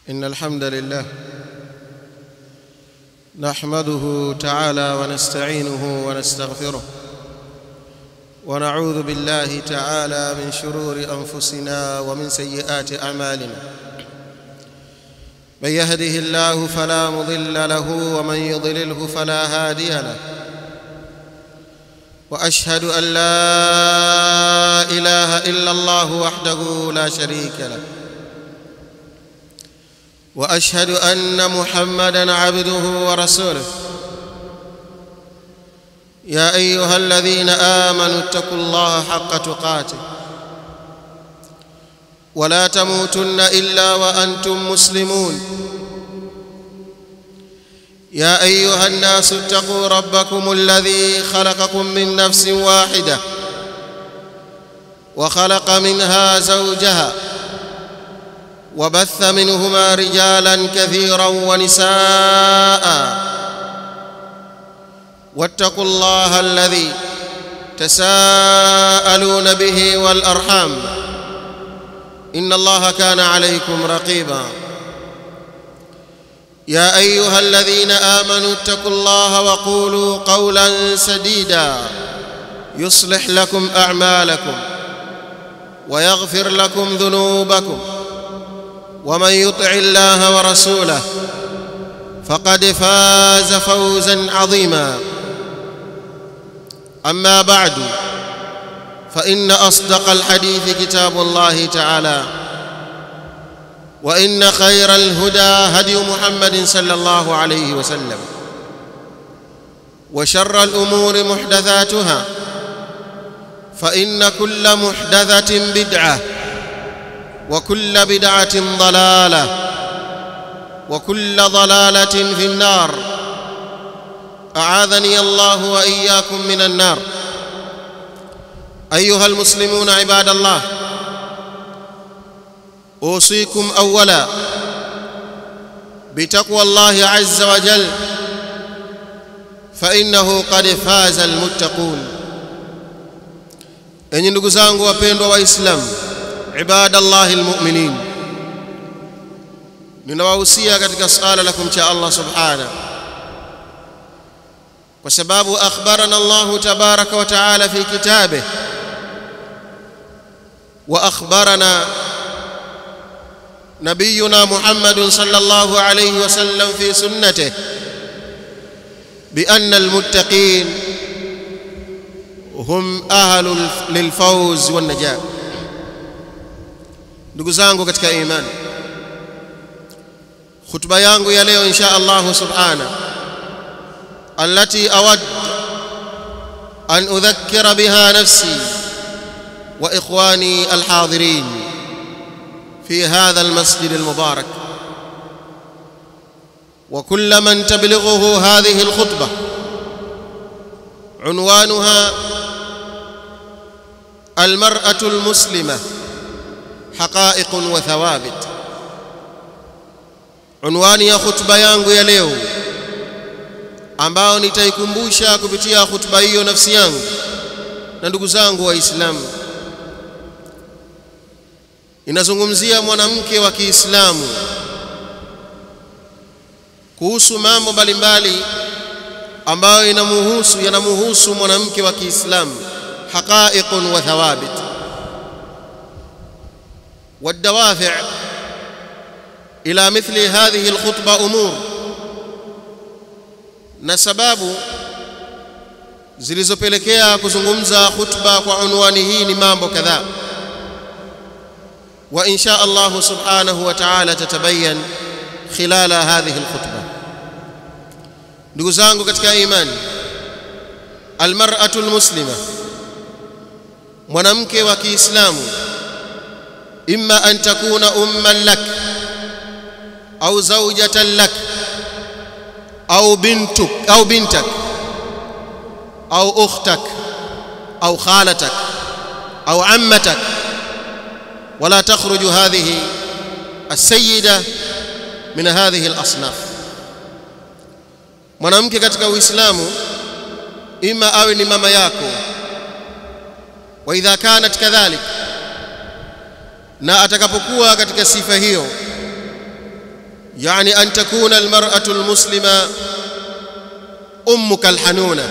إن الحمد لله نحمده تعالى ونستعينه ونستغفره ونعوذ بالله تعالى من شرور أنفسنا ومن سيئات أعمالنا من يهده الله فلا مضل له ومن يضلله فلا هادي له واشهد ان لا اله الا الله وحده لا شريك له واشهد ان محمدا عبده ورسوله يا ايها الذين امنوا اتقوا الله حق تقاته ولا تموتن الا وانتم مسلمون يا ايها الناس اتقوا ربكم الذي خلقكم من نفس واحده وخلق منها زوجها وبث منهما رجالا كثيرا ونساء واتقوا الله الذي تساءلون به والارحام ان الله كان عليكم رقيبا يا ايها الذين امنوا اتقوا الله وقولوا قولا سديدا يصلح لكم اعمالكم ويغفر لكم ذنوبكم ومن يطع الله ورسوله فقد فاز فوزا عظيما اما بعد فان اصدق الحديث كتاب الله تعالى وان خير الهدى هدي محمد صلى الله عليه وسلم وشر الامور محدثاتها فان كل محدثه بدعه وكل بدعه ضلاله وكل ضلاله في النار اعاذني الله واياكم من النار ايها المسلمون عباد الله اوصيكم اولا بتقوى الله عز وجل فانه قد فاز المتقون enyi ndugu zangu wapendwa waislamu ibadallahi almu'minin ninawahusia katika sala la kumcha Allah subhanahu kwa sababu akhbarana Allah tabaraka wa taala fi kitabihi wa akhbarana نبينا محمد صلى الله عليه وسلم في سنته بأن المتقين هم أهل للفوز والنجاة ndugu zangu katika imani khutba yangu ya leo insha Allah subhana allati awad an udhakkira biha nafsi wa ikhwani alhadirin في هذا المسجد المبارك وكل من تبلغه هذه الخطبه عنوانها المراه المسلمه حقائق وثوابت عنوani ya khutba yangu ya leo ambao nitaikumbusha kupitia khutba hiyo nafsi yangu na ndugu zangu waislamu inazungumzia mwanamke wa Kiislamu kuhusu mambo mbalimbali ambayo inamuhusu yanamuhusu mwanamke wa Kiislamu haqa'iqun wa thawabit والدوافع إلى مثل هذه الخطبة أمور na sababu zilizopelekea kuzungumza khutba kwa unwani hii ni mambo kadhaa وإن شاء الله سبحانه وتعالى تتبين خلال هذه الخطبة ndugu zangu katika imani almar'atu almuslima mwanamke wa Kiislamu imma an takuna umman lak au zawjatan lak au bintuk au bintak au ukhtak au khalatak au ammatak ولا تخرج هذه السيدة من هذه الأصناف mwanamke katika uislamu ima awe ni mama yako wa idha kanat kadhalik na atakapokuwa katika sifa hiyo يعني أن تكون المرأة المسلمة أمك الحنونة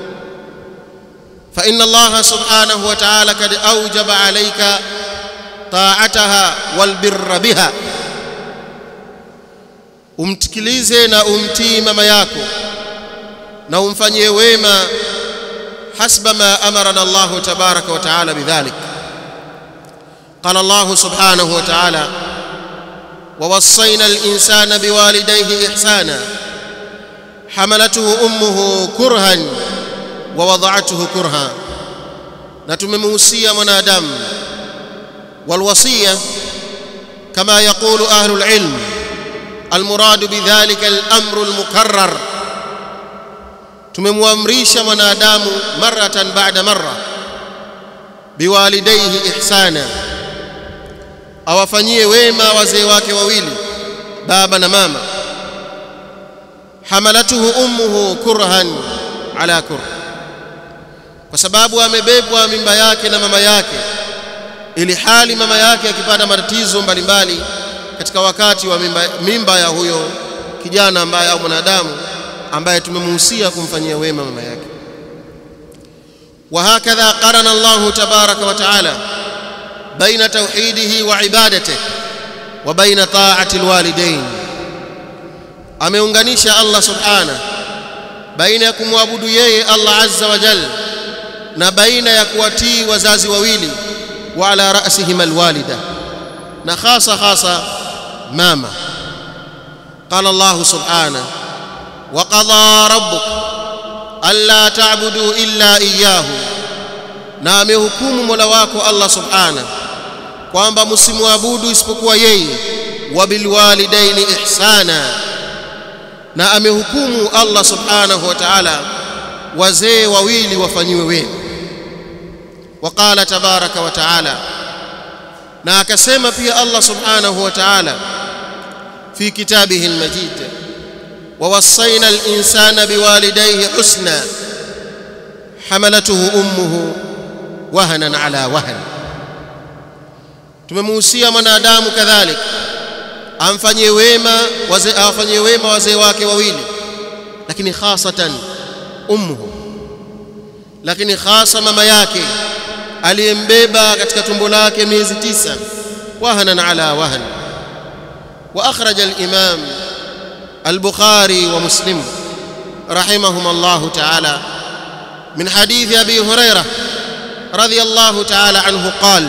فإن الله سبحانه وتعالى قد أوجب عليك طاعتها والبر بها umtikilize na umtii mama yako na umfanyie wema hasba ma amarana Allahu tabaraka wa taala bidhalik qala Allah subhanahu wa ta'ala ووصينا الإنسان بوالديه إحسانا حملته أمه كرها ووضعته كرها نتمموسيا منادم والوصية كما يقول أهل العلم المراد بذلك الأمر المكرر tumemwamrisha mwanadamu maratan baada marra biwalidaihi ihsana awafanyie wema wazee wake wawili baba na mama hamalatuhu ummuhu kurhan ala kur kwa sababu amebebwa mimba yake na mama yake ili hali mama yake akipata matatizo mbalimbali katika wakati wa mimba, mimba ya huyo kijana ambaye au mwanadamu ambaye tumemuhusia kumfanyia wema mama yake وهكذا قرن الله تبارك وتعالى بين توحيده وعبادته وبين طاعة الوالدين ameunganisha Allah subhana baina ya kumwabudu yeye Allah azza wa jalla na baina ya kuwatii wazazi wawili wa ala ra'sihim alwalida na hasa hasa mama qala Allah subhana wa qadha rabbuk alla ta'budu illa iyyahu na amehukumu Mola wako Allah subhana kwamba msimwabudu isipokuwa yeye wa bilwalidaini ihsana na amehukumu Allah subhanahu wa ta'ala wazee wawili wafanyiwe wema waqala tabaraka wa ta'ala na akasema pia Allah subhanahu wa ta'ala fi kitabihi almajid ووصينا الإنسان بوالديه حسنا حملته أمه وهنا على وهن tumemuhusia mwanadamu kadhalik amfanyie wema wazee awafanyie wema wazee wake wawili lakini khasatan ummuhu lakini hasa mama yake aliyembeba katika tumbo lake miezi tisa wahanan ala wahan wa akhraja al-imam al-bukhari wa muslim rahimahum Allah ta'ala min hadith abi hurairah radiyallahu ta'ala anhu qala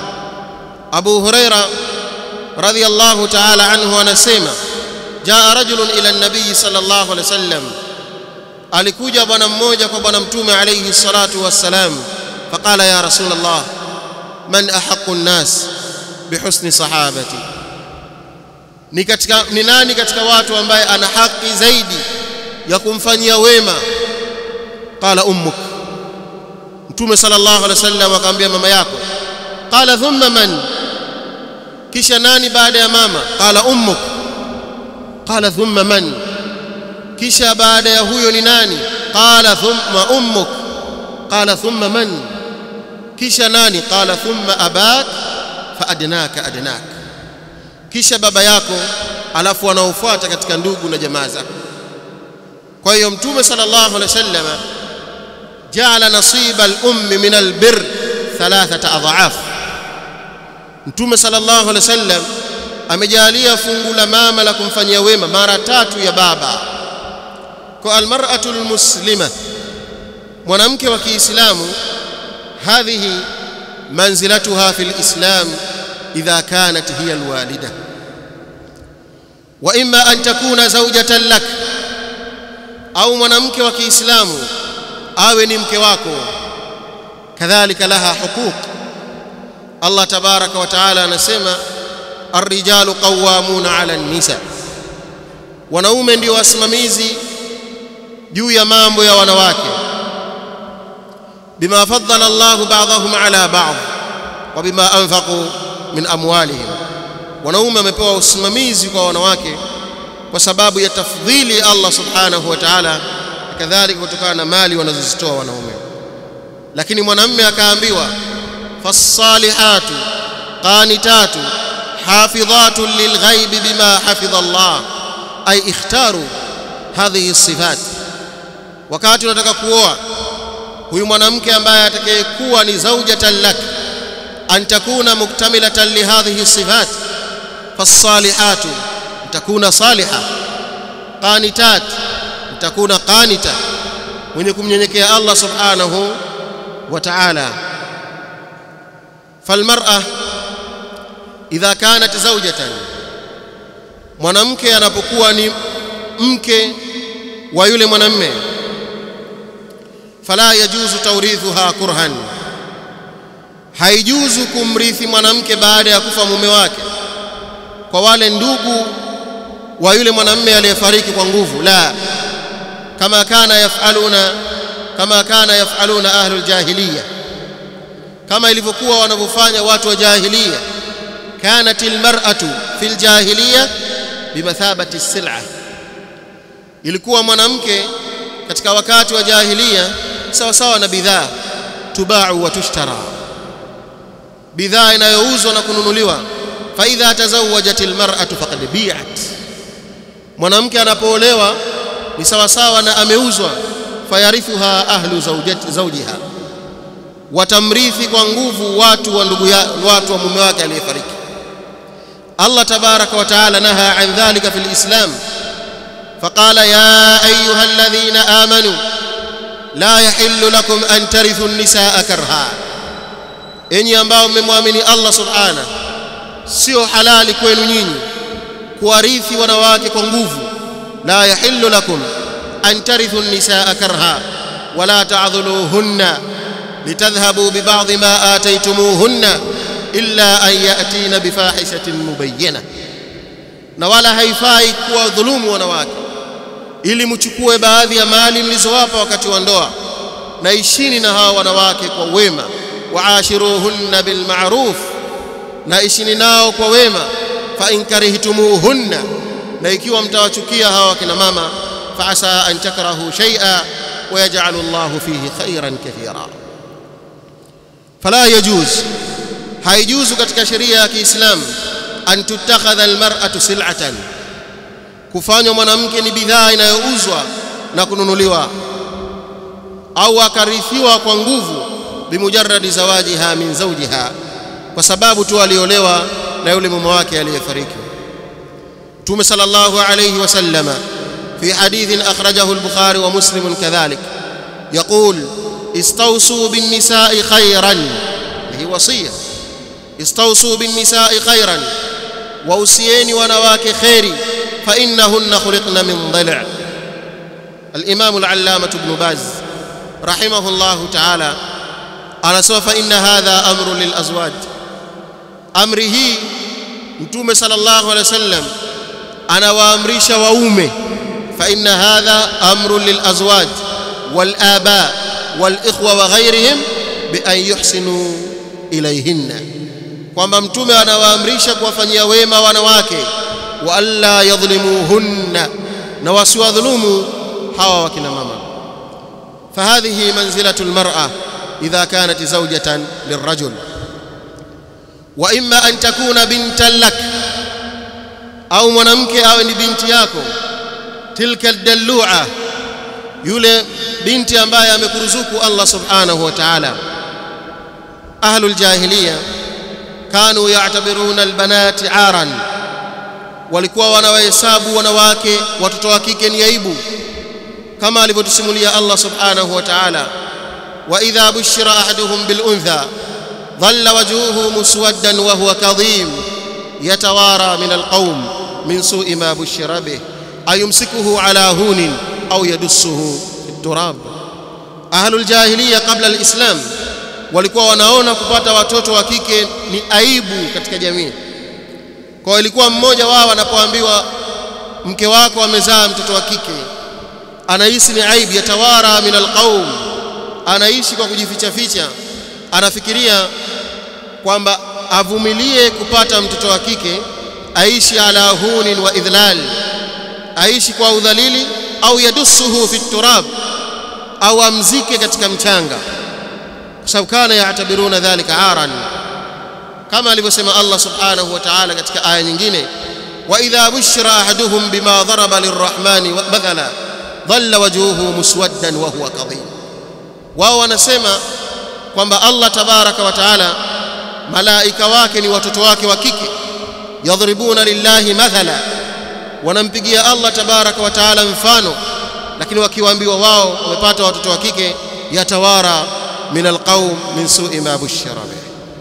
Abu Huraira radhiyallahu ta'ala anhu anasema jaa rajulun ila an-nabiy sallallahu alayhi wasallam alikuja bwana mmoja kwa bwana mtume alayhi salatu wassalam faqala ya rasul Allah man ahaqqu an-nas bihusni sahabati ni katika ni nani katika watu ambaye ana haki zaidi ya kumfanyia wema qala ummuk mtume sallallahu alayhi wasallam akamwambia mama yako qala thumma man kisha nani baada ya mama qala ummuk qala thumma man kisha baada ya huyo ni nani qala thumma ummuk qala thumma man kisha nani qala thumma abak fa adnaka adnak kisha baba yako alafu wanaofuata katika ndugu na jamaa zako kwa hiyo mtume sallallahu alaihi wasallam jaala nasiba al-ummi min al-birr thalathata adhaaf mtume sallallahu alaihi wasallam amejalia fungu la mama la kumfanyia wema mara tatu ya baba kwa almar'atu almuslima mwanamke wa Kiislamu hadhihi manzilatuha fil islam idha kanat hiya alwalida wa imma an takuna zawjatan lak au mwanamke wa Kiislamu awe ni mke wako kadhalika laha huquq Allah tabaraka wa taala anasema arrijalu qawwamuna ala nisa wanaume ndio wasimamizi juu ya mambo ya wanawake bima faddala Allahu ba'dahum ala ba'd wa bima anfaqu min amwalihim wanaume wamepewa usimamizi kwa wanawake kwa sababu ya tafdhili Allah subhanahu wa ta'ala kadhalika kutokana na mali wanazozitoa wanaume lakini mwanamume akaambiwa fasalihatu qanitatu حافظات للغيب بما حفظ الله أي اختاروا هذه الصفات wakati unataka kuoa huyu mwanamke ambaye atakayekuwa ni zaujatan lak an takuna muktamilatan lihadhihi sifat fassalihatu takuna saliha qanitat takuna qanita mwenye kumnyenyekea Allah subhanahu wa ta'ala falmar'a idha kanat zawjatan mwanamke anapokuwa ni mke wa yule mwanamme fala yajuzu tawrithuha kurhan haijuzu kumrithi mwanamke baada ya kufa mume wake kwa wale ndugu wa yule mwanamme aliyefariki kwa nguvu la kama kana yafaluna kama kana yafaluna ahlul jahiliya kama ilivyokuwa wanavyofanya watu wa jahiliya kanat almar'atu fil jahiliya bimathabati sil'a ilikuwa mwanamke katika wakati wa jahiliya sawa sawa na bidhaa tubau wa tushtara bidhaa inayouzwa na kununuliwa fa idha tazawwajat almar'atu faqad bi'at mwanamke anapoolewa ni sawa sawa na ameuzwa fayarithuha ahlu zawjati zawjiha watamrithi kwa nguvu watu wa ndugu ya watu wa mume wake aliyefariki Allah tabaraka wa taala naha an dhalika fil islam فقال يا ايها الذين امنوا لا يحل لكم ان ترثوا النساء كرها enyi ambao mmemwamini Allah subhana sio halali kwenu nyinyi kuwarithi wanawake kwa nguvu la yahillu lakum an tarithu an-nisaa karha wala ta'dhuluhunna litadhhabu bi ba'd ma ataytumuhunna illa an ya'tina bi fahishatin mubayyinah na wala haifai kuwa dhulumu wanawake ili mchukue baadhi ya mali mlizowapa wakati wa ndoa na ishini na hawa wanawake kwa wema waashiruhunna bilma'ruf na ishini nao kwa wema fa in karihtumuhunna na ikiwa mtawachukia hawa kina mama fa asa an takrahu shay'a wa yaj'alu Allahu fihi khairan kathira fala yajuz haijuzu katika sheria ya Kiislamu an tutakhadha almar'atu sil'atan kufanywa mwanamke ni bidhaa inayouzwa na kununuliwa au akarithiwa kwa nguvu bimujarradi zawajiha min zawjiha kwa sababu tu aliolewa na yule mume wake aliyefariki Mtume sallallahu alayhi wasallama fi hadithin akhrajahu al-Bukhari wa Muslim kadhalik يقول استوصوا بالنساء خيرا هي وصيه استوصوا بالنساء خيرا وأوصيني ونواك خيري فإنهن خلقن من ضلع الإمام العلامة ابن باز رحمه الله تعالى أنا سوف إن هذا أمر للأزواج أمره متوم صلى الله عليه وسلم أنا وأمريش وأومه فإن هذا أمر للأزواج والآباء والإخوة وغيرهم بأن يحسنوا إليهن kwamba mtume anawaamrisha kuwafanyia wema wanawake wa alla yadhlimuhunna na wasiwadhulumu hawa wakina mama fahadhihi manzilatu almar'a idha kanat zawjatan lirrajul wa imma an takuna bintan lak au mwanamke awe ni binti yako tilka aldallua yule binti ambaye amekuruzuku Allah subhanahu wa ta'ala ahlul jahiliya kanu ya'tabiruna albanati aran walikuwa wanawahesabu wanawake watoto wa kike ni aibu kama alivyotusimulia Allah subhanahu wa ta'ala wa idha bushira ahaduhum bil untha dhalla wajhuhu muswaddan wa huwa kadhim yatawara min alqawm min su'i ma bushira bih ayumsikuhu ala hunin au yadussuhu fi turab ahlul jahiliya qabla alislam walikuwa wanaona kupata watoto wa kike ni aibu katika jamii kwa ilikuwa mmoja wao anapoambiwa mke wako amezaa mtoto wa kike anahisi ni aibu yatawara min alqaum anaishi kwa kujificha ficha anafikiria kwamba avumilie kupata mtoto wa kike aishi ala hunin wa idhlal aishi kwa udhalili au yadussuhu fi turab au amzike katika mchanga kwa sababu kana yaatabiruna dhalika aran kama alivyosema Allah subhanahu wa ta'ala katika aya nyingine wa idha bushira ahaduhum bima daraba lirrahmani mathala dhalla wajhuhu muswaddan wa huwa kadhim wao wanasema kwamba Allah tabaraka wa taala malaika wake ni watoto wake wa kike yadhribuna lillahi mathala wanampigia Allah tabaraka wa taala mfano lakini wakiwaambiwa wao wamepata watoto wa kike yatawara min alqaum min su'i ma bushira bih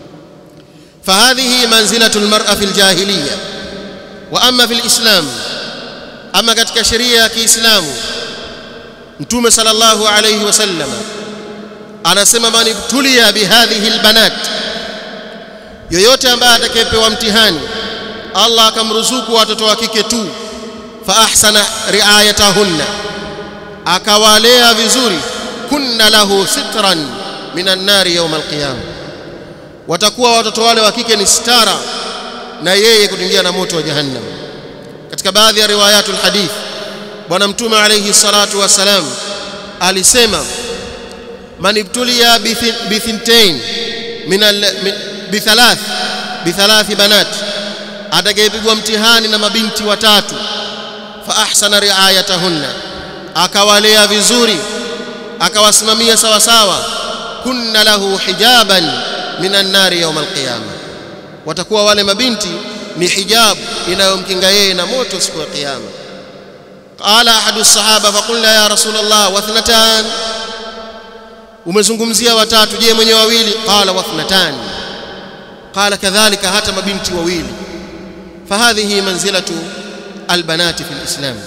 فهذه منزلة المرأة في الجاهلية وأما في الإسلام أما katika sheria ya Kiislamu Mtume sallallahu alayhi wasallam anasema man ibtulia bihadhihi albanat yoyote ambaye atakayepewa mtihani Allah akamruzuku watoto wa kike tu fa ahsana riayatahunna akawalea vizuri kunna lahu sitran minan nari yawm alqiyama watakuwa watoto wale wa kike ni stara na yeye kuingia na moto wa jahannam katika baadhi ya riwayatul hadith bwana mtume alayhi salatu wasalam alisema man ibtuliya bithintain min bithalath bithalathi banat atakayepigwa mtihani na mabinti watatu fa ahsana riayatahunna akawalea vizuri akawasimamia sawa sawa kunna lahu hijaban minan nari yawm alqiyama watakuwa wale mabinti ni hijab inayomkinga yeye na moto siku ya kiyama qala ahadu sahaba faqulna ya rasul allah wathnatan umezungumzia watatu je mwenye wawili qala wathnatan qala kadhalika hata mabinti wawili fahadhihi manzilatu albanati fi alislam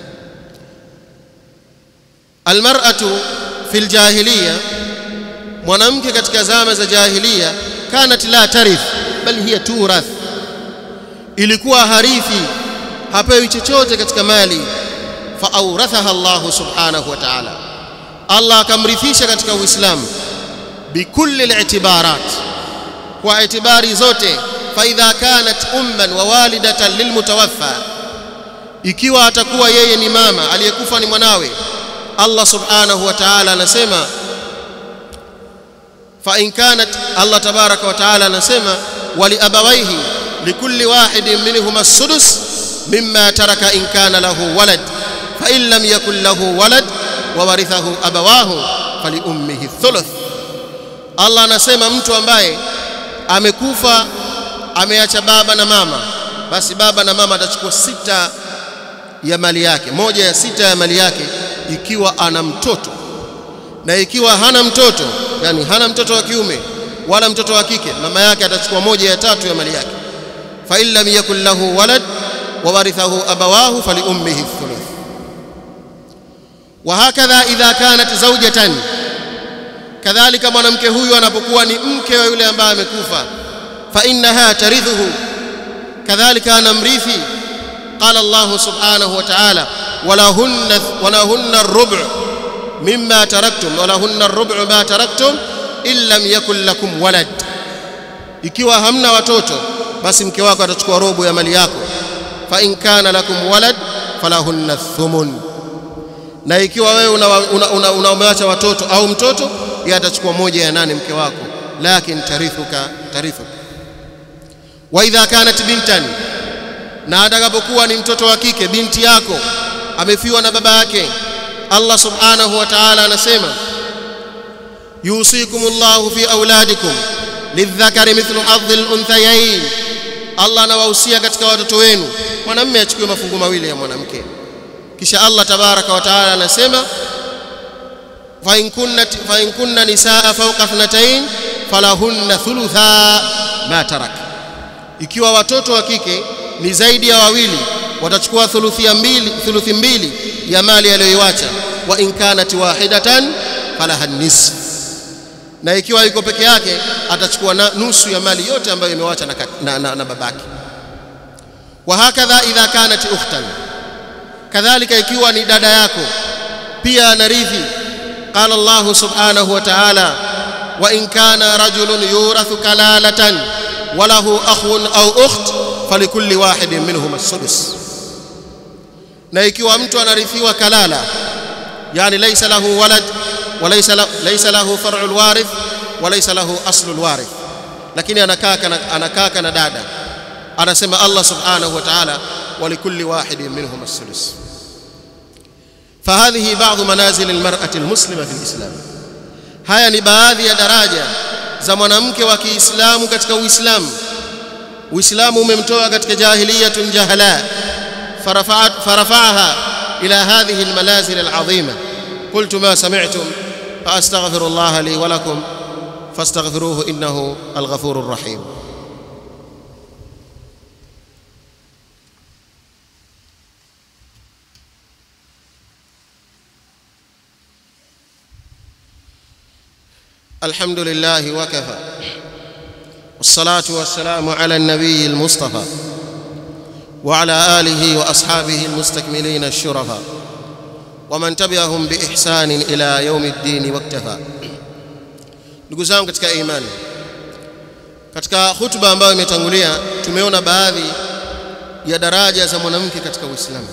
almar'atu fi aljahiliya mwanamke katika zama za jahiliya kanat la tarith bal hiya turath ilikuwa harithi hapewi chochote katika mali fa awrathaha Allah subhanahu wa ta'ala Allah akamrithisha katika Uislamu bikulli al-i'tibarat kwa itibari zote fa idha kanat umman wa walidatan lilmutawaffa ikiwa atakuwa yeye ni mama aliyekufa ni mwanawe Allah subhanahu wa ta'ala anasema fa in kanat Allah tabaraka wa ta'ala anasema wali abawaihi likulli wahidin minhum as-sudus mimma taraka in kana lahu walad fa in lam yakul lahu walad wa warithahu abawahu fali ummihi thuluth Allah anasema mtu ambaye amekufa ameacha baba na mama basi baba na mama atachukua sita ya mali yake moja ya sita ya mali yake ikiwa ana mtoto na ikiwa hana mtoto yani hana mtoto wa kiume wala mtoto wa kike mama yake atachukua moja ya tatu ya mali yake fa in lam yakul lahu walad wa warithahu abawahu fali ummihi thuluth wa hakadha idha kanat zawjatan kadhalika mwanamke huyu anapokuwa ni mke wa yule ambaye amekufa fa innaha tarithuhu kadhalika anamrithi qala Allah subhanahu wa ta'ala walahunna walahunna ar-rub' mimma taraktum walahunna ar-rub' ma taraktum in lam yakul lakum walad ikiwa hamna watoto basi mke wako atachukua robo ya mali yako fa in kana lakum walad falahunna thumun na ikiwa wewe unawameacha una, una, una watoto au mtoto yeye atachukua moja ya nane mke wako lakin tarithuka tarithuka wa idha kanat bintan na atakapokuwa ni mtoto wa kike binti yako amefiwa na baba yake Allah subhanahu wa ta'ala anasema yusikumullahu fi auladikum lidhakari mithlu hadhil unthayain Allah anawahusia katika watoto wenu mwanamume achukue mafungu mawili ya mwanamke kisha Allah tabaraka wa taala anasema fa in kunna fa in kunna nisaa fawqa ithnatayn falahunna thulutha ma tarak ikiwa watoto wa kike ni zaidi ya wawili watachukua thuluthi mbili thuluthi mbili ya mali aliyoiacha wa in kanat wahidatan falaha nisf na ikiwa yuko peke yake atachukua nusu ya mali yote ambayo imewacha na, na, na, na babake wa hakadha idha kanat ukhtan kadhalika ikiwa ni dada yako pia anarithi qala Allah subhanahu wa ta'ala wa in kana rajulun yurathu kalalatan wa lahu akhun aw ukht falikulli wahidin minhum as-sudus na ikiwa mtu anarithiwa kalala yani laysa lahu walad wa laysa laysa lahu far'ul warith wa laysa lahu aslul warith lakini anakaa kana, anakaa kana dada anasema Allah subhanahu wa ta'ala walikulli wahidin minhum as-sudus فهذه بعض منازل المرأة المسلمة في الإسلام haya ni baadhi ya daraja za mwanamke wa Kiislamu katika Uislamu Uislamu umemtoa katika jahiliyatun jahala فرفعها إلى هذه المنازل العظيمة قلت ما سمعتم فأستغفر الله لي ولكم فاستغفروه إنه الغفور الرحيم الحمد لله وكفى والصلاة والسلام على النبي المصطفى وعلى آله وأصحابه المستكملين الشرفاء ومن تبعهم بإحسان إلى يوم الدين واكتفى ndugu zangu katika imani katika hutuba ambayo imetangulia tumeona baadhi ya daraja za mwanamke katika Uislamu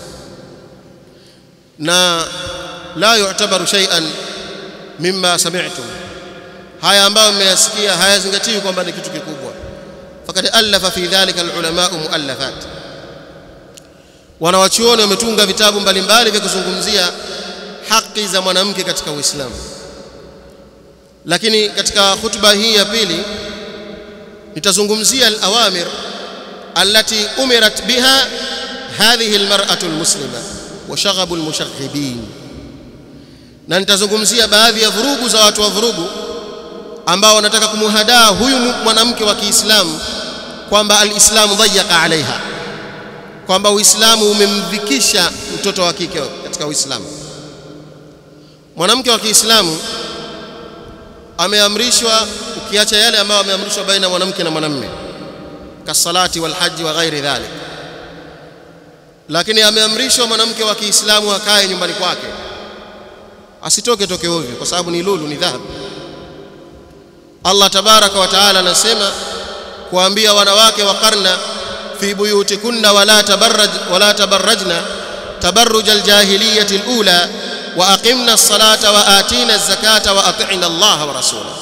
na la yu'tabaru shay'an mimma sami'tum haya ambayo mmeyasikia hayazingatiwi kwamba ni kitu kikubwa fakad alafa fi dhalika alulama muallafat wanawachuoni wametunga vitabu mbalimbali vya kuzungumzia haki za mwanamke katika Uislamu lakini katika hutuba hii ya pili nitazungumzia al-awamir allati umirat biha hadhihi al-mar'atu al-muslima wa shaghabu al-mushaghibin na nitazungumzia baadhi ya vurugu za watu wa vurugu ambao wanataka kumuhadaa huyu mwanamke wa Kiislamu kwamba al-Islamu dhayyaka alaiha kwamba Uislamu umemdhikisha mtoto wa kike katika Uislamu mwanamke wa Kiislamu ameamrishwa ukiacha yale ambayo ameamrishwa baina mwanamke na mwanamume kasalati wal haji wa ghairi dhalik lakini ameamrishwa mwanamke wa Kiislamu akae nyumbani kwake asitoke toke ovyo kwa sababu ni lulu ni dhahabu Allah tabaraka wa taala anasema kuambia wanawake wa karna fi buyutikunna wala tabarraj wala tabarrajna tabarruj aljahiliyyah alula wa aqimna as-salata wa atina az-zakata wa ati'na Allah wa rasulahu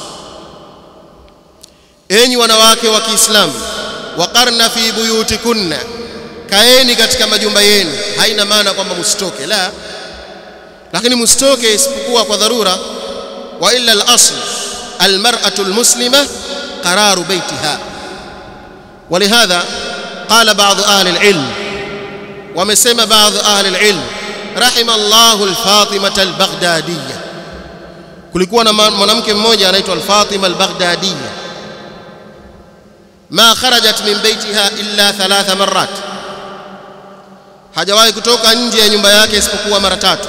enyi wanawake wa Kiislamu waqarna fi buyutikunna kaeni katika majumba yenu haina maana kwamba msitoke la lakini msitoke isipokuwa kwa dharura wa illa al-asl al-mar'atu al-muslima qararu baytiha ولهذا قال بعض أهل العلم ومسمى بعض أهل العلم رحم الله الفاطمة البغدادية kulikuwa na mwanamke mmoja anaitwa al-Fatima al-Baghdadiyya ma kharajat min baitiha illa thalatha marrat hajawahi kutoka nje ya nyumba yake isipokuwa mara tatu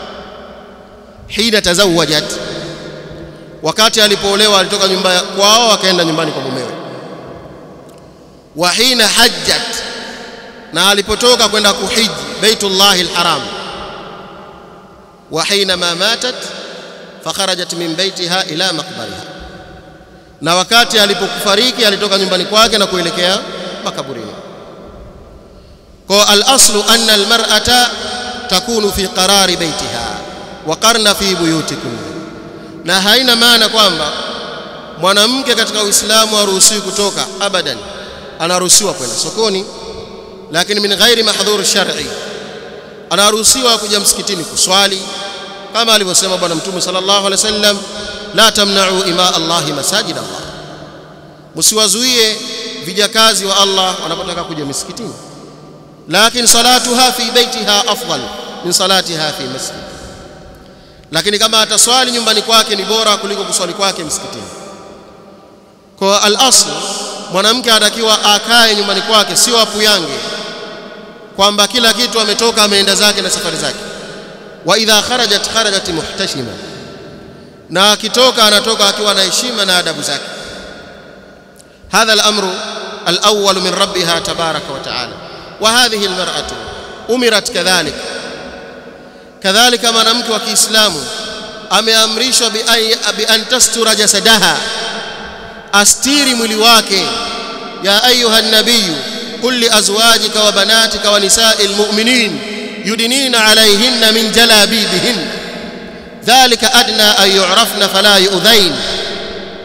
hina tazawajat wakati alipoolewa alitoka nyumba kwao akaenda nyumbani kwa mumewe wa hina hajjat na alipotoka kwenda kuhiji baitullahi alharam wa hina ma matat fakharajat min baitiha ila maqbariha na wakati alipokufariki alitoka nyumbani kwake na kuelekea makaburini kwa al-aslu anna al-mar'ata takunu fi qarari baitiha wa qarna fi buyutikum na haina maana kwamba mwanamke katika Uislamu haruhusiwi kutoka abadan anaruhusiwa kwenda sokoni lakini min ghairi mahdhur shar'i anaruhusiwa kuja msikitini kuswali kama alivyosema bwana mtume sallallahu alaihi wasallam la tamna'u ima Allahi masajid Allah msiwazuie vijakazi wa Allah wanapotaka kuja misikitini lakini salatuha fi baitiha afdal min salatiha fi masjid lakini kama ataswali nyumbani kwake ni bora kuliko kuswali kwake msikitini kwa al-asl mwanamke anatakiwa akae nyumbani kwake sio apuyange kwamba kila kitu ametoka ameenda zake na safari zake wa idha kharajat kharajat muhtashima na akitoka anatoka akiwa na heshima na adabu zake hadha al-amru al-awwal min rabbiha tabaraka wa ta'ala wa hadhihi al-mar'atu umirat kadhalik kadhalika mwanamke wa Kiislamu ameamrishwa bi an tastura jasadaha astiri mwili wake ya ayuha nabiyu qul li azwajika wa banatika wa nisa'il mu'minin yudinina alayhinna min jalabibihin dhalika adna an yu'rafna fala yu'dhain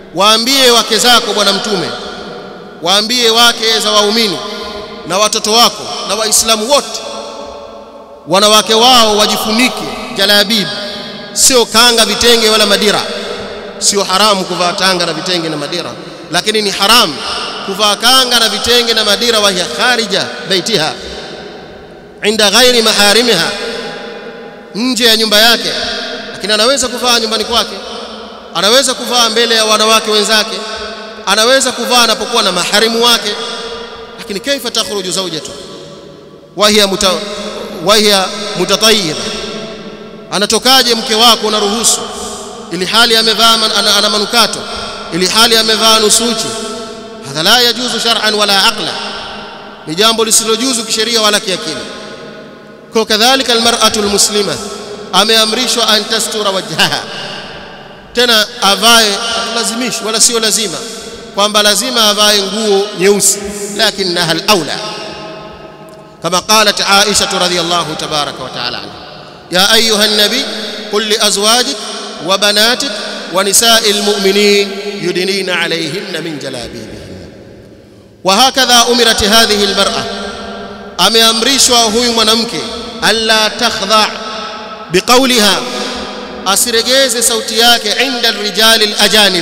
waambie wake zako bwana mtume waambie wake za waumini na watoto wako na waislamu wote wanawake wao wajifunike jalabib sio kanga vitenge wala madira sio haramu kuvaa tanga na vitenge na madira lakini ni haramu kuvaa kanga na vitenge na madira wa hiya kharija baitiha inda ghairi maharimiha nje ya nyumba yake lakini anaweza kuvaa nyumbani kwake anaweza kuvaa mbele ya wanawake wenzake anaweza kuvaa anapokuwa na maharimu wake lakini kaifa takhruju zawjatu wa hiya muta wa hiya mutatayyiba anatokaje mke wako unaruhusu ili hali amevaa ana, ana manukato ili hali amevaa nusuchi hadha la yajuzu shar'an wala aqla ni jambo lisilojuzu kisheria wala kiakili kwa kadhalika almar'atu almuslima ameamrishwa an tastura wajhaha tena avae lazimishi wala sio lazima kwamba lazima avae nguo nyeusi lakinaha alaula kama qalat Aisha radhiyallahu tabaraka wa taala anha ya ayuha an-nabi qul li azwajik wa banatik wa nisa'il mu'minin yudnina alayhinna min jalabibihin wa hakadha umirat hadhihi al-mar'a ameamrishwa huyu mwanamke alla takhdha biqawliha asiregeze sauti yake inda rijali al-ajanib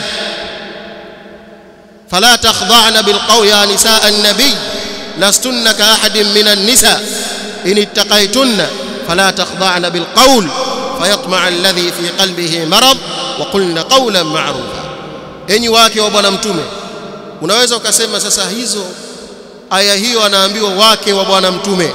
فلا تخضعن بالقول يا نساء النبي لستن كأحد من النساء إن اتقيتن فلا تخضعن بالقول فيطمع الذي في قلبه مرض وقلن قولا معروفا enyi wake wa bwana mtume unaweza ukasema sasa hizo aya hiyo anaambiwa wake wa bwana mtume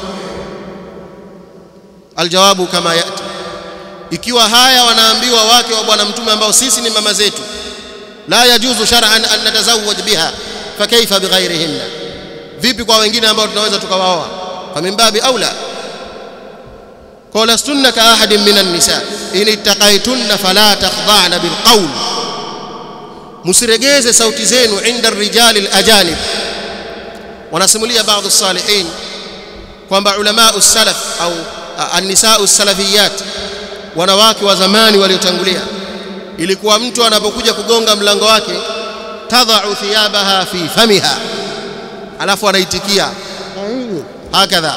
aljawabu kama yati ikiwa haya wanaambiwa wake wa bwana mtume ambao sisi ni mama zetu la yajuzu shar'an an natazawwaj biha fakaifa bighairihinna vipi kwa wengine ambao tunaweza tukawaoa famimbabi aula qala sunna ka ahadin minan nisa in ittaqaytunna fala takhda'na bilqawl musiregeze sauti zenu inda rijali alajanib wanasimulia baadhi salihin kwamba ulama salaf au an-nisaa salafiyat wanawake wa zamani waliotangulia ilikuwa mtu anapokuja kugonga mlango wake tadha'u thiyabaha fi famiha alafu anaitikia hakadha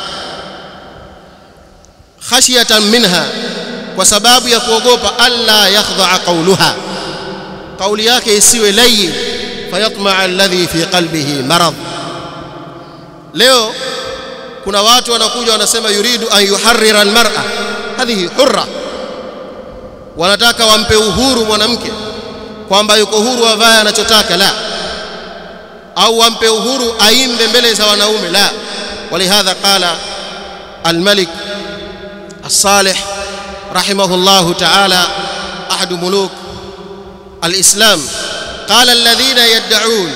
khashiyatan minha kwa sababu ya kuogopa alla yakhdha'a qawluha kauli yake isiwe layin fayatma'a alladhi fi qalbihi marad leo kuna watu wanakuja wanasema yuridu an yuharrira almar'a hadhihi hurra wanataka wampe uhuru mwanamke kwamba yuko huru avae anachotaka la au wampe uhuru aimbe mbele za wanaume la walihadha qala الملك الصالح رحمه الله تعالى أحد ملوك الإسلام قال الذين يدعون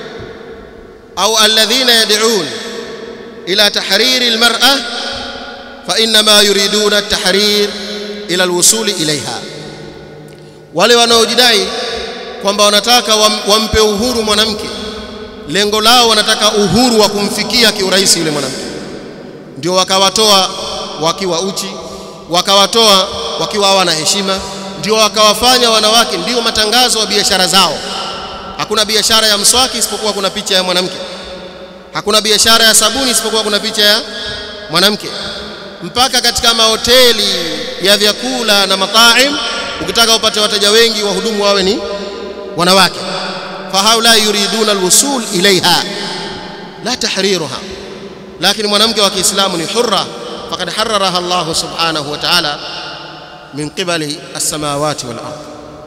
أو الذين يدعون إلى تحرير المرأة فإنما يريدون التحرير ila alwusuli ilaiha wale wanaojidai kwamba wanataka wampe uhuru mwanamke lengo lao wanataka uhuru wa kumfikia kiurahisi yule mwanamke ndio wakawatoa wakiwa uchi wakawatoa wakiwa hawana heshima ndio wakawafanya wanawake ndio matangazo ya biashara zao hakuna biashara ya mswaki isipokuwa kuna picha ya mwanamke hakuna biashara ya sabuni isipokuwa kuna picha ya mwanamke mpaka katika mahoteli ya vyakula na mataim ukitaka upate wateja wengi wahudumu wawe ni wanawake fahaula yuriduna alwusul ilaiha la tahriruha lakini mwanamke wa Kiislamu ni hurra faqad harraraha Allah subhanahu wa ta'ala min qibali as-samawati wal ard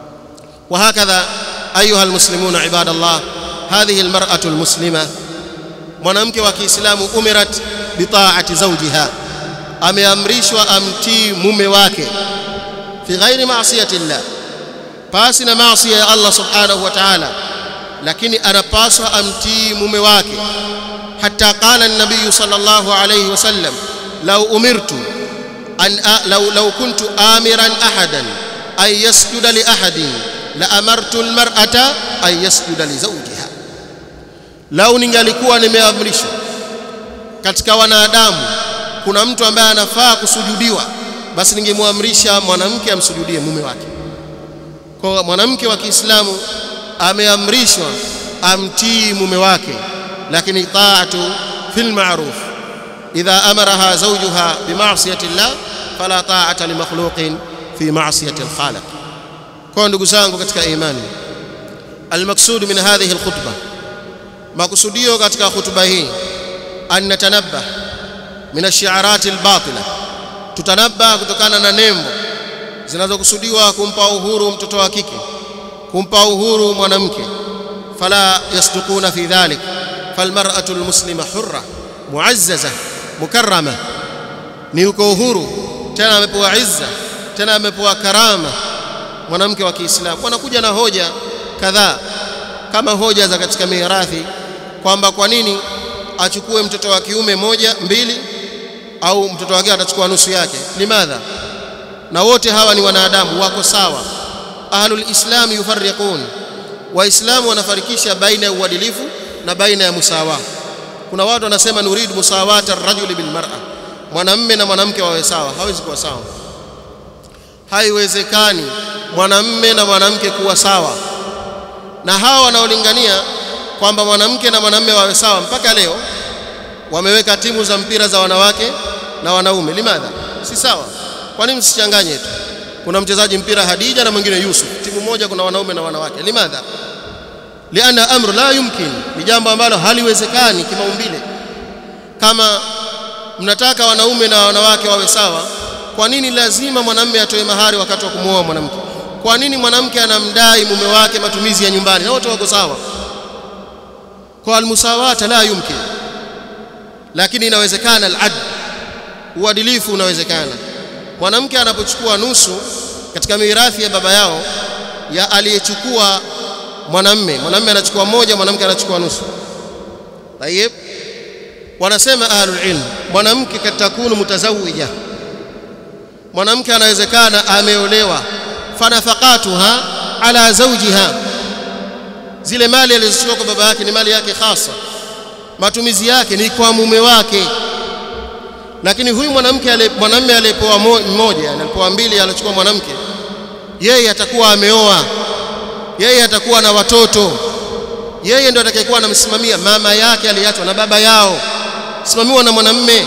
وهكذا ايها المسلمون عباد الله هذه المراه المسلمه mwanamke wa Kiislamu umirat bitaati zawjiha ameamrishwa amtii mume wake fi ghairi maasiyati llah pasi na maasi ya Allah subhanahu wa ta'ala lakini anapaswa amtii mume wake hatta qala an-nabiy sallallahu alayhi wasallam law umirtu an law law kuntu amiran ahadan ay yasjuda li ahadin la amartu al-mar'ata ay yasjuda li zawjiha lau ningalikuwa nimeamrishwa katika wanadamu kuna mtu ambaye anafaa kusujudiwa basi ningemwamrisha mwanamke amsujudie mume wake kwa mwanamke wa Kiislamu ameamrishwa amtii mume wake lakini taatu fil ma'ruf idha amaraha zawjuha bima'siyati llah fala ta'ata li makhluqin fi ma'siyati al-khaliq kwa ndugu zangu katika imani almaksud min hadhihi alkhutbah makusudio katika khutba hii an natanabbah min ash-shi'arat al-batila tutanabba kutokana na nembo zinazokusudiwa kumpa uhuru mtoto wa kike kumpa uhuru mwanamke fala yasduquna fi dhalik falmar'atu almuslima hurra muazzaza mukarrama ni uko uhuru tena amepewa izza tena amepewa karama mwanamke wa Kiislamu wanakuja na hoja kadhaa kama hoja za katika mirathi kwamba kwa nini achukue mtoto wa kiume moja mbili au mtoto wake atachukua nusu yake limadha na wote hawa ni wanadamu wako sawa ahlul islam yufarriqun waislamu wanafarikisha baina ya uadilifu na baina ya musawa kuna watu wanasema nurid musawata ar-rajuli bil mar'a mwanamme na mwanamke wawe sawa hawezi kuwa sawa haiwezekani mwanamme na mwanamke kuwa sawa na hawa wanaolingania kwamba mwanamke na mwanamme wawe sawa mpaka leo wameweka timu za mpira za wanawake na wanaume limadha si sawa kwa nini msichanganye tu kuna mchezaji mpira Hadija na mwingine Yusuf timu moja kuna wanaume na wanawake limadha liana amru la yumkin ni jambo ambalo haliwezekani kimaumbile kama mnataka wanaume na wanawake wawe sawa kwa nini lazima mwanamume atoe mahari wakati wa kumwoa mwanamke kwa nini mwanamke anamdai mume wake matumizi ya nyumbani na wote wako sawa kwa almusawata la yumkin lakini inawezekana alad uadilifu unawezekana mwanamke anapochukua nusu katika mirathi ya baba yao ya aliyechukua mwanamme mwanamme anachukua moja mwanamke anachukua nusu tayeb wanasema ahlul ilm mwanamke katakunu mutazawija mwanamke anawezekana ameolewa fanafaqatuha ala zawjiha zile mali alizochukua kwa baba yake ni mali yake hasa matumizi yake ni kwa mume wake lakini huyu mwanamke mwanamume aliyepoa mmoja alipoa mbili alichukua mwanamke yeye atakuwa ameoa yeye atakuwa na watoto yeye ndio atakayekuwa anamsimamia mama yake aliachwa na baba yao simamiwa na mwanamume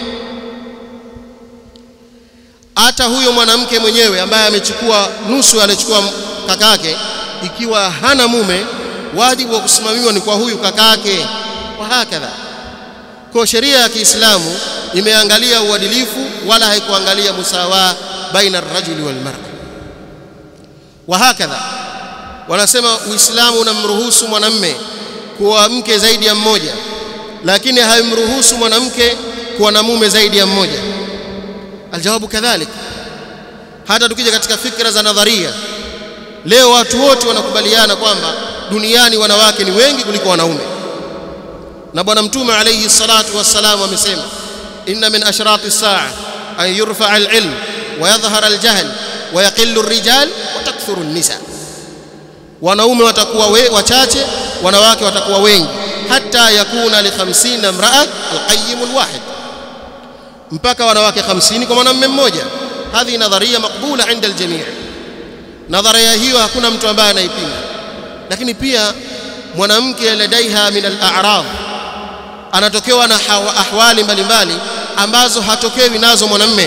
hata huyo mwanamke mwenyewe ambaye amechukua nusu alichukua kakake ikiwa hana mume wajibu wa kusimamiwa ni kwa huyu kakake wa hakadha kwa sheria ya Kiislamu imeangalia uadilifu wala haikuangalia musawa baina ar-rajuli wal mar'a wa hakadha wanasema uislamu unamruhusu mwanamme kuwa mke zaidi ya mmoja lakini haimruhusu mwanamke kuwa na mume zaidi ya mmoja aljawabu kadhalik hata tukija katika fikra za nadharia leo watu wote wanakubaliana kwamba duniani wanawake ni wengi kuliko wanaume na bwana mtume alayhi salatu wassalam amesema inna min ashrati saa an yurfa al-ilm wa yadhhara al-jahl wa yaqillu ar-rijal wa takthuru an-nisa wanaume watakuwa we, wachache wanawake watakuwa wengi hata yakuna li 50 imra'a al-qayyim al-wahid mpaka wanawake 50 kwa mwanamume mmoja hadhi nadharia makbula inda al-jami' nadharia hiyo hakuna mtu ambaye anaipinga lakini pia mwanamke ladaiha min al-a'rad anatokewa na ahwali mbalimbali ambazo hatokewi nazo mwanamme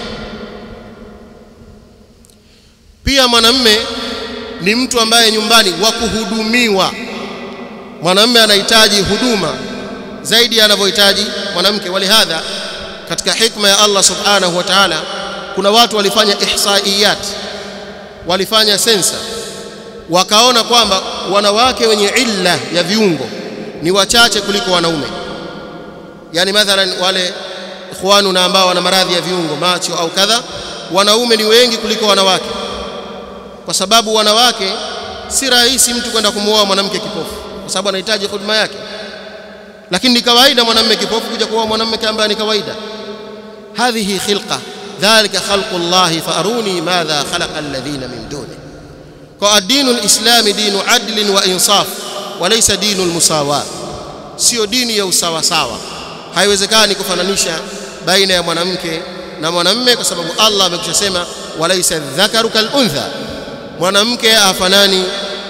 pia mwanamme ni mtu ambaye nyumbani wa kuhudumiwa mwanamme anahitaji huduma zaidi anavyohitaji mwanamke walihadha katika hikma ya Allah subhanahu wa ta'ala kuna watu walifanya ihsaiyat walifanya sensa wakaona kwamba wanawake wenye illa ya viungo ni wachache kuliko wanaume yani mathalan wale ikhwanu na ambao wana maradhi ya viungo macho au kadha wanaume ni wengi kuliko wanawake kwa sababu wanawake si rahisi mtu kwenda kumuoa mwanamke kipofu kwa sababu anahitaji huduma yake lakini ni kawaida mwanamume kipofu kuja kuoa mwanamume ambaye ni kawaida hadhihi khilqa dhalika khalqu Allah faaruni madha khalaqa alladhina min duni kwa ad-dinu al-islami dinu adlin wa insaf walaysa dinu al-musawa sio dini ya usawa sawa haiwezekani kufananisha baina ya mwanamke na mwanamume kwa sababu Allah amekushasema walaysa dhakaru kal untha mwanamke afanani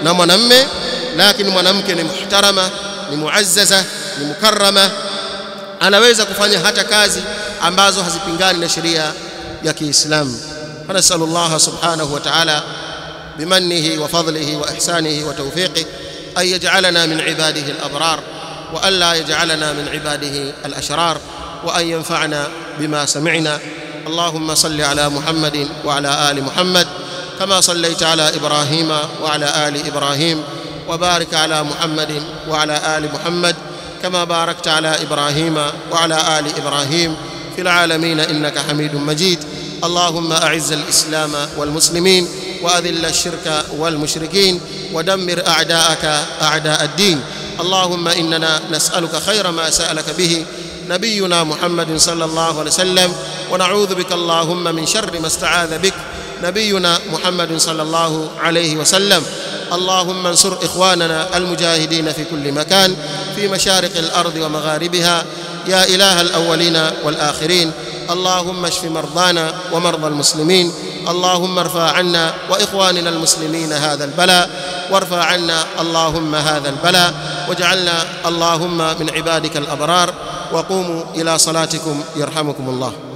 na mwanamme lakini mwanamke ni muhtarama ni muazzaza ni mukarrama anaweza kufanya hata kazi ambazo hazipingani na sheria ya Kiislamu فنسأل الله سبحانه وتعالى بمنه وفضله وإحسانه وتوفيقه أن يجعلنا من عباده الأبرار وألا يجعلنا من عباده الأشرار وأن ينفعنا بما سمعنا اللهم صل على محمد وعلى آل محمد كما صليت على إبراهيم وعلى آل إبراهيم وبارك على محمد وعلى آل محمد كما باركت على إبراهيم وعلى آل إبراهيم في العالمين إنك حميد مجيد اللهم أعز الإسلام والمسلمين وأذل الشرك والمشركين ودمر أعداءك أعداء الدين اللهم إننا نسألك خير ما سألك به نبينا محمد صلى الله عليه وسلم ونعوذ بك اللهم من شر ما استعاذ بك نبينا محمد صلى الله عليه وسلم اللهم انصر إخواننا المجاهدين في كل مكان في مشارق الأرض ومغاربها يا إله الأولين والآخرين اللهم اشف مرضانا ومرضى المسلمين اللهم ارفع عنا واخواننا المسلمين هذا البلاء وارفع عنا اللهم هذا البلاء واجعلنا اللهم من عبادك الابرار وقوموا الى صلاتكم يرحمكم الله